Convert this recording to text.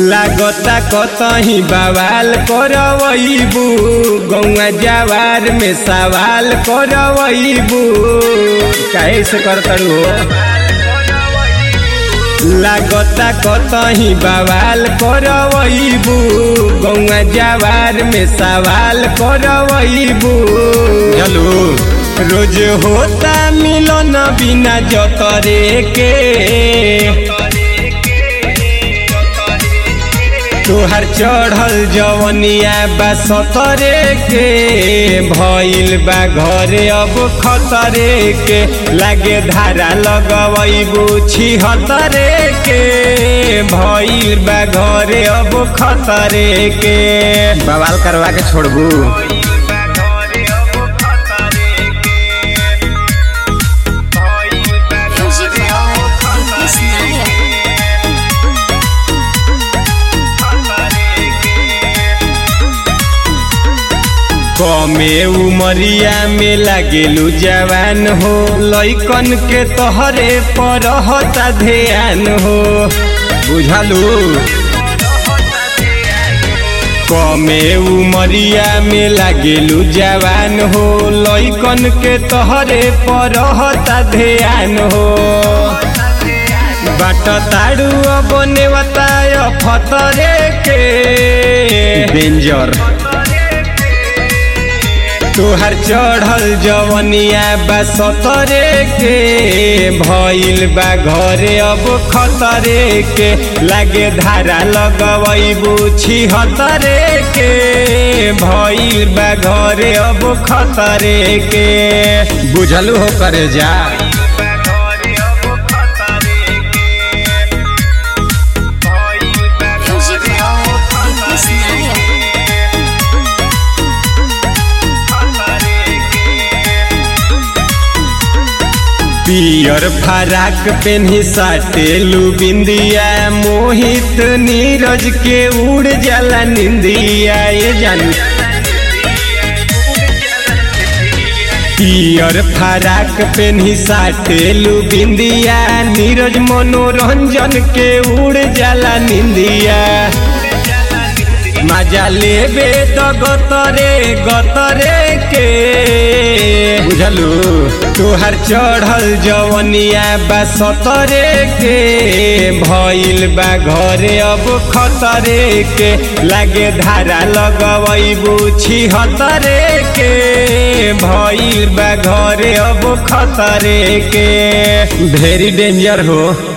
लागता कतही बवाल करवैबू गौआ जवार में सवाल करवैबू काहे से करतरू हो लागता कतही बवाल करवैबू गौआ जवार में सवाल करवैबू चलू रोज होता मिलन बिना जतरे के तोहर चढ़ल जवनिया बा सतरे के भइल बा घरे अब खतरे के लागे धारा लगवैबू छिहतरे के भइल बा घरे अब खतरे के बवाल करवा के छोड़बू Music by Lucas Nair. कमे उमरिया में लागेलू जवान हो लइकन के तोहरे पर हता ध्यान हो बुझलू कमे उमरिया में लागेलू जवान हो लइकन के तोहरे पर हता ध्यान हो बाट ताड़ू अब नेवताय फतरे के डेंजर तोहर चढ़ल जवनिया बा सतरे के भइल बा घरे अब खतरे के लागे धारा लगवैबू छिहतरे के भइल बा घरे अब खतरे के बुझलू हो करे जा Music by Lucas Nair. पियर फराक पेन्ही साटेलू बिंदिया मोहित नीरज के उड़ जाला निंदिया ये जानू पियर फराक पेन्ही साटेलू बिंदिया नीरज मनोरंजन के उड़ जाला निंदिया मजा लेबे तो गतरे गतरे के बुझलू तोहर चढ़ल जवनिया बा सतरे के भइल बा घरे अब खतरे के लागे धारा लगवैबू छिहतरे के भइल बा घरे अब खतरे के वेरी डेंजर हो